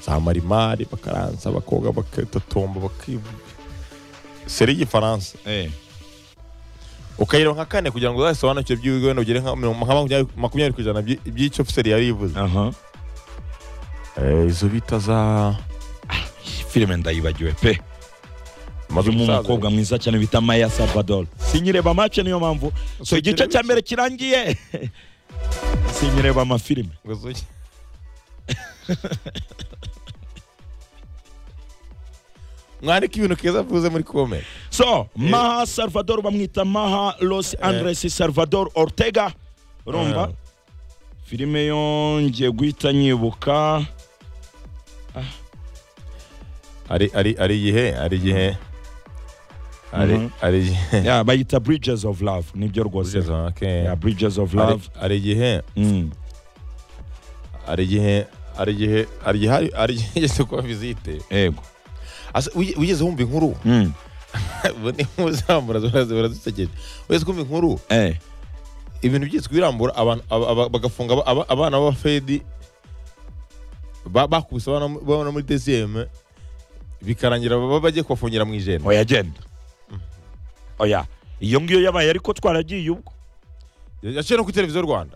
za marimari bakaransa bakoga bakatotomba bakibu seri y'igifaransa eh ukayireba nka kane kugira ngo uzasobanukirwe by'ibigo wenda ugere nka mirongo- nka makumyabiri makumyabiri ku ijana by'i- by'icyo ofiseri yari yivuze aha Eh, izo bita za filime ndayibagiwe pe amazu irimo y'umusaza. umukobwa mwiza cyane bita maya salvador sinyireba mace niyo mpamvu so igice cya mbere kirangiye sinyireba amafilime Ngo zuye. mwandika ibintu keza avuze muri kome so maha salvador bamwita maha los andres salvador ortega urumva Eh. filime yongeye guhita nyibuka ari ari ari igihe ari igihe ari Mhm. ari igihe Yeah, bayita bridges of love nibyo rwose Kugeza aho, okay. Yeah, bridges of Ari- love ari igihe Mm. hari igihe hari igihe hari igihe hari- hari igihe yigeze kuba visite yego Asa- wiye- wigeze wumva inkuru Mm. ubu ni muzamura baradusekeje wigeze kumva inkuru Eh. ibintu byitwa birambura abantu aba- aba- bagafunga aba- aba- abana b'abafedi ba- bakubise abana mu- abana muri desiyeme bikarangira baba bagiye kubafungira mu ijana oya genda oya iyo ngiyo yabaye ariko twaragiye ubwo yaciye no kuri televiziyo rwanda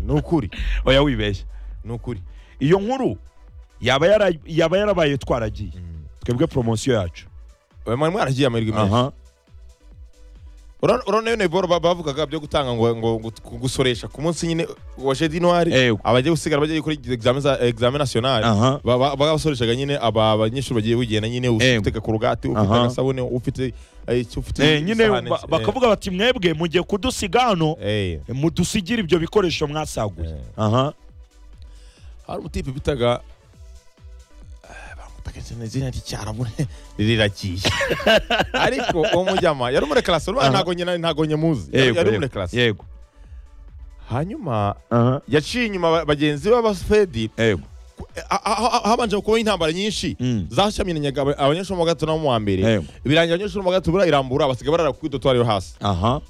ni ukuri oya wibeshya ni ukuri iyo nkuru yaba yara- yaba yarabaye twaragiye twebwe poromosiyo yacu Oya, mwari mwaragiye amahirwe menshi aha Urabona- urabona yone boro ba- bavugaga byo gutanga ngo ngo gut- gusoresha ku munsi nyine wa jedi noir Eh. abagiye gusigara bagiye gukora examen za examen national aha Ba- ba- bagasoreshaga nyine aba abanyeshuri bagiye bigenda nyine Eh. ufite kurugati ufite Aha. agasabune ufite eh, icyo ufite Eh, nyine isahani, ba- eh, bakavuga bati mwebwe mugiye kudusiga hano eh. mudusigire ibyo bikoresho mwasaguye Eh. aha hari umutipe bitaga eh, bamutaga izina- izina ry'icyarabu riragiye ariko uwo mujyama yari umurekarasi urumva Aha. ntago nyina ntago nyamuzi yari yego yari yego umurekarasi yego hanyuma aha yaciye inyuma ba- bagenzi b'abafedi yego a- a- a- habanje kubaho intambara nyinshi Mm. zashaminyaga aba- abanyeshuri bo mu wa gatatu no mu wa mbere Yego. birangira abanyeshuri bo mu wa gatatu barayirambura basigaye barara ku idotwari yo hasi aha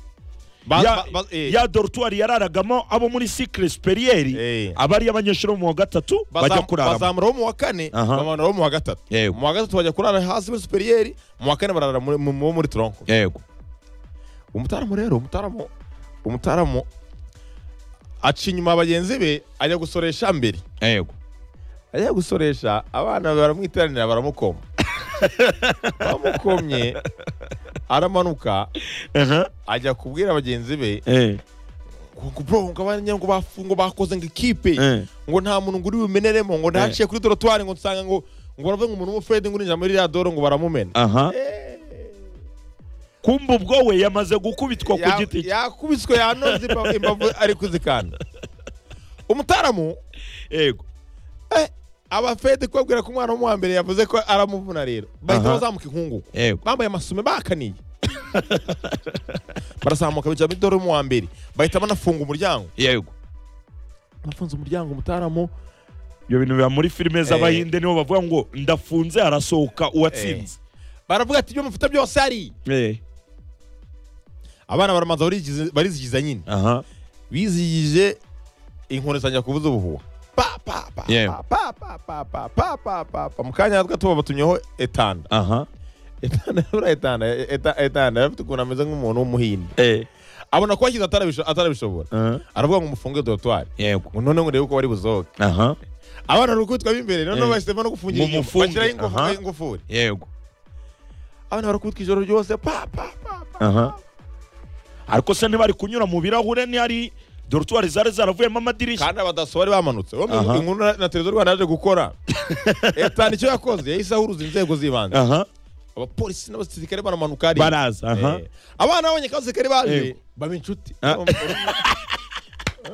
Ba- ya, ba- ba- eh, ya dortuwari yararagamo abo muri sikire superieri Eh. abari abanyeshuri bo mu wa gatatu bazam- bajya kuraramo bazamura bo mu wa kane Aha. bamanura bo mu wa gatatu Yego. mu wa gatatu bajya kurara hasi muri superiyeri mu wa kane barara muri- mu- mu- muri tronko yego umutaramu rero umutaramu umutaramu aca inyuma bagenzi be ajya gusoresha mbere yego ajya gusoresha abana baramwiteranira baramukoma bamukomye aramanuka aha ajya kubwira bagenzi be eh ngo bro ngo abanya ngo bafu- ngo bakoze ngo ikipe eh ngo nta muntu ngo uri bumeneremo ngo ndaciye kuri dorotwari ngo nsanga ngo ngo baravuga ngo umuntu w'umufredi ngo urinjira muri iriya doro ngo baramumena aha Eh, kumba ubwo we yamaze gukubitwa ku ya- giti cye yakubiswe yanoze imba- imbavu ari kuzikanda umutaramu yego eh, abafede kubabwira ko umwana wo mu wa mbere yavuze ko aramuvuna rero bahita Aha. bazamuka inkungugu yego bambaye amasume bakaniye barazamuka bijya muri doro yo mu wa mbere bahita banafunga umuryango yego bafunze umuryango umutaramu ibyo bintu biba muri filime z'abahinde nibo bavuga ngo ndafunze harasohoka uwatsinze baravuga ati ibyo mufite byose hari eh abana baramanza barizigiza- barizigiza nyine aha bizigije inkoni zanjye kuvuza ubuhuha Pa, pa, pa, Yewe. pa, pa, pa, pa, pa, pa, pa, pa, pa. mu kanya tuba batumyeho etanda aha etanda buriya etanda eta- etanda yari afite ukuntu ameze nk'umuntu w'umuhinde eh abona ko yashyize atarabisho- atarabishobora aha aravuga ngo mufunge dorotwari yego ngo none ngo urebe uko bari buzoke aha abana bari gukubitwa b'imbere none Eh. bahisemo no gufungira Ngo inyuma mufunge, bashyiraho aha. ingufu- ingufuri yego abana bari gukubitwa ijoro ryose pa pa pa pa aha ariko se ntibari kunyura mu birahure ntihari dortuwari zari zaravuyemo amadirishya kandi abadaso bari bamanutse Ubundi Aha. inkuru na- na televiziyo rwanda yaje gukora etana icyo yakoze yahise ahuruza inzego z'ibanze aha abapolisi n'abasirikare baramanuka hariya. baraza aha Eh, abana babonye ko abasirikare baje Yego. baba inshuti Ah.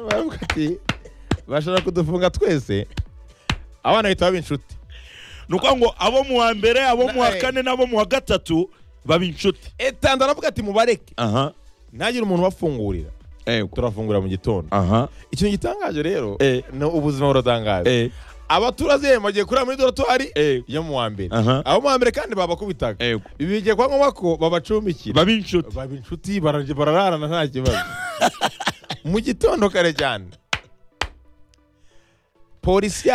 Baravuga ati, bashobora kudufunga twese abana bahita baba inshuti ni ukuvuga ngo abo mu wa mbere abo mu wa Eh. kane n'abo mu wa gatatu baba inshuti etanda aravuga ati mubareke aha ntagire umuntu ubafungurira yego turafungura mu gitondo aha ikintu gitangaje rero Eh. ni ubuzima buratangaje eh abaturage bagiye kurira muri dorotwari eh yo mu wa mbere Aha. abo mu wa mbere kandi babakubitaga yego ibi bigiye kwa ngombwa ko babacumbikira baba inshuti baba inshuti bararya- barararana nta kibazo mu gitondo kare cyane polisi